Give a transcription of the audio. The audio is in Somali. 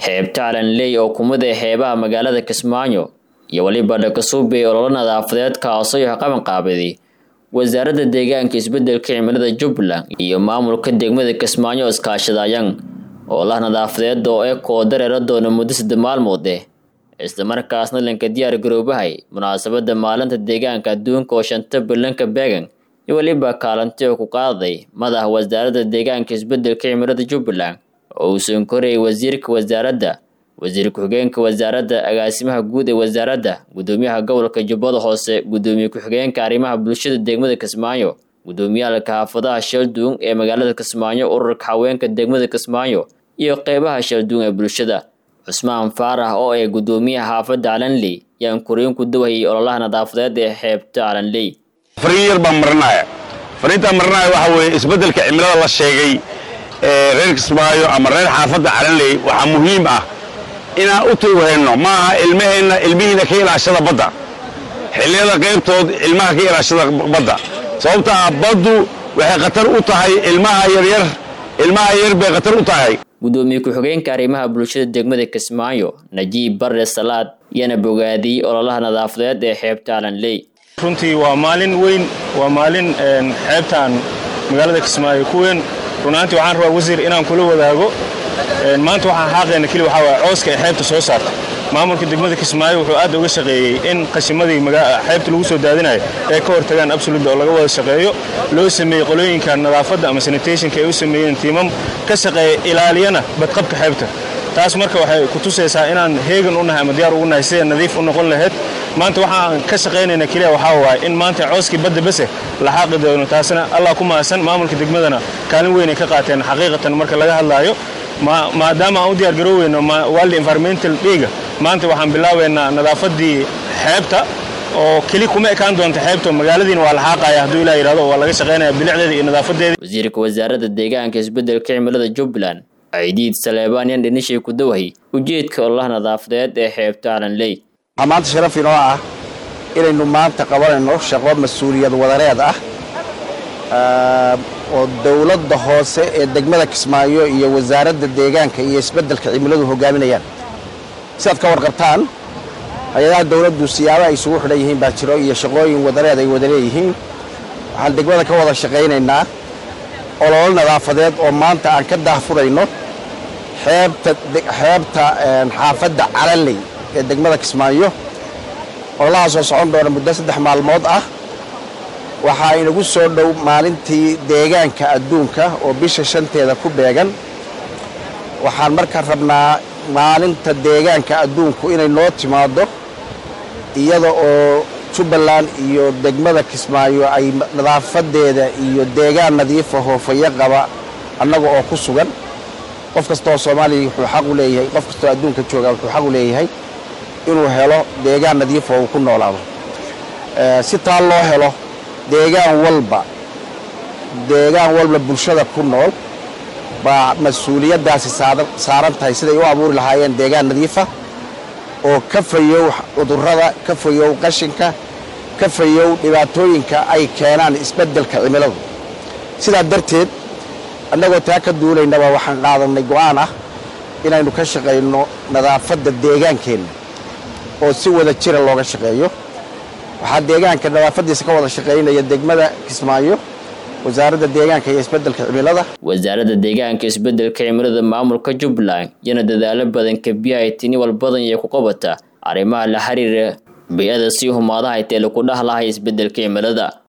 xeebta calanley oo kumid ah xeebaha magaalada kismaayo iyo weliba dhakasuubey ololo nadaafadeed kaasoo qaban qaabiday wasaaradda deegaanka isbedelka cimilada jubbaland iyo maamulka degmada kismaayo iskaashadayaan oolaha nadaafadeed oo e koo dareera doona muddo sadde maalmood eh islamarkaasna lanka diyaar garoobahay munaasabadda maalinta deegaanka adduunka oo shanta bilanka beegan iyo weliba kaalanti oo ku qaaday madaxa wasaaradda deegaanka isbedelka cimilada jubbaland oo uu soonkorayay wasiirka wasaaradda wasiir ku-xigeenka wasaaradda agaasimaha guud ee wasaaradda gudoomiyaha gobolka jubbada hoose gudoomiye ku-xigeenka arrimaha bulshada degmada kismaayo gudoomiyaalka xaafadaha shalduun ee magaalada kismaayo ururka haweenka degmada kismaayo iyo qeybaha shalduun ee bulshada cusmaan faarax oo ee gudoomiyaha xaafadda calanley yaan kuriin ku dawahayay ololaha nadaafadeed ee xeebta calanley fariin yar baan marinaya fariintaan marinaya waxa weeye isbeddelka cimilada la sheegay ee reer kismaayo ama reer xaafadda calanley waxaa muhiim ah inaan u tuughayno maaha ilmaheenna ilmihiina ka ilaashada badda xilliyada qaybtood ilmaha ka ilaashada badda sababta ah baddu waxay khatar u tahay ilmaha yaryar ilmaha yar bay khatar u tahay gudoomiye ku-xigeenka arrimaha bulshada degmada kismaayo najiib barre salaad yana bogaadiyey ololaha nadaafadeed ee xeebta calanley runtii waa maalin weyn waa maalin xeebtaan magaalada kismaayo ku weyn runaantii waxaan rabaa wasiir inaan kula wadaago maanta waxaan xaaqayna keli waxaa waaya cooska ee xeebta soo saarta maamulka degmada kismaayo wuxuu aad uga shaqeeyey in qashimadii xeebta lagu soo daadinayo ay ka hortagaan absolut oo laga wada shaqeeyo loo sameeyey qolooyinka nadaafadda ama sanitationka ay u sameeyeen tiimam ka shaqeeya ilaaliyana badqabka xeebta taas marka waxay ku tusaysaa inaan heegan u nahay ama diyaar ugu nahay siday nadiif u noqon lahayd maanta waxaan ka shaqaynayna keliya waxaa waaya in maanta cooskii badda bese la xaaqi doono taasna allah ku maasan maamulka degmadana kaalin weynay ka qaateen xaqiiqatan marka laga hadlaayo maadaama aan u diyaar garooweyno waldi environmental dhiiga maanta waxaan bilaabaynaa nadaafaddii xeebta oo keli kuma ekaan doonta xeebta magaaladiina waa la xaaqaya hadduu ilah yidhahdo waa laga shaqaynaya bilicdeeda iyo nadaafadeeda wasiirka wasaaradda deegaanka isbedelka cimilada jubbaland ciidiid saleebaan yan dhinishay ku dawahay ujeedka ololaha nadaafadeed ee xeebta calanley waxaa maanta sharaf inoo ah inaynu maanta qabanayno shaqo mas-uuliyad wadareed ah oo dowladda hoose ee degmada kismaayo iyo wasaaradda deegaanka iyo isbeddelka cimiladu hogaaminayaan sidaad ka warqabtaan hay-adaha dowladdu siyaabo ay isugu xidhan yihiin baa jiro iyo shaqooyin wadareed ay wada leeyihiin waxaan degmada ka wada shaqaynaynaa ololo nadaafadeed oo maanta aan ka daahfurayno xeebta xeebta xaafadda calanley ee degmada kismaayo ololahaasoo socon doona muddo saddex maalmood ah waxaa inagu soo dhow maalintii deegaanka adduunka oo bisha shanteeda ku beegan waxaan markaa rabnaa maalinta deegaanka adduunku inay noo timaaddo iyada oo jubbaland iyo degmada kismaayo ay nadaafadeeda iyo deegaan nadiifa hoofayo qaba annaga oo ku sugan qof kastaoo soomaaliya wuxuu xaq u leeyahay qof kastaoo adduunka jooga wuxuu xaq u leeyahay inuu helo deegaan nadiifa uu ku noolaado si taa loo helo deegaan walba deegaan walba bulshada ku nool baa mas-uuliyaddaasi saaran tahay siday u abuuri lahaayeen deegaan nadiifa oo ka fayow cudurrada ka fayow qashinka ka fayow dhibaatooyinka ay keenaan isbeddelka cimiladu sidaa darteed annagoo taa ka duulaynaba waxaan qaadannay go'aan ah inaynu ka shaqayno nadaafadda deegaankeenna oo si wada jira looga shaqeeyo waxaa deegaanka nadaafaddiisa ka wada shaqaynaya degmada kismaayo wasaaradda deegaanka iyo isbeddelka cimilada wasaaradda deegaanka isbedelka cimilada maamulka jubbaland yana dadaalo badan kabiyahay tini walbadan iyo ku qabata arrimaha la xiriira bay-ada sii humaadahay tee laku dhahlahay isbedelka cimilada